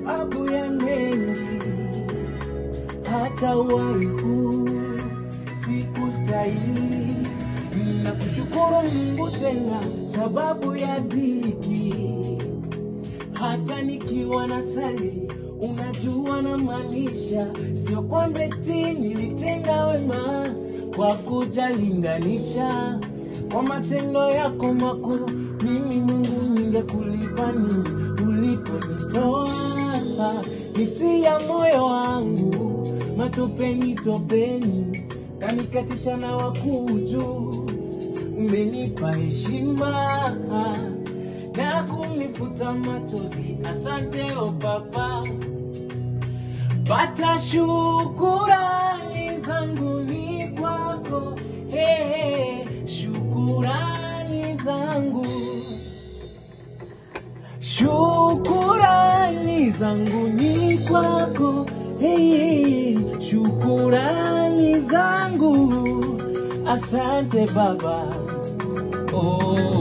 sababu ya mengi, hata uhai huu sikustahili. Ninakushukuru Mungu tena sababu ya dhiki, hata nikiwa na sali, unajua na maanisha, sio kwamba eti nilitenda wema kwa kujalinganisha kwa matendo yako makuu. Mimi Mungu ningekulipa nini uliponitoa? Hisi ya moyo wangu matopeni topeni, kanikatisha na wakuu juu. Umenipa heshima na kunifuta machozi. Asante o Baba, pata shukurani zangu ni kwako. Hey, hey, shukurani zangu Shukurani zangu ni kwako, hey, shukurani zangu, asante Baba. Oh,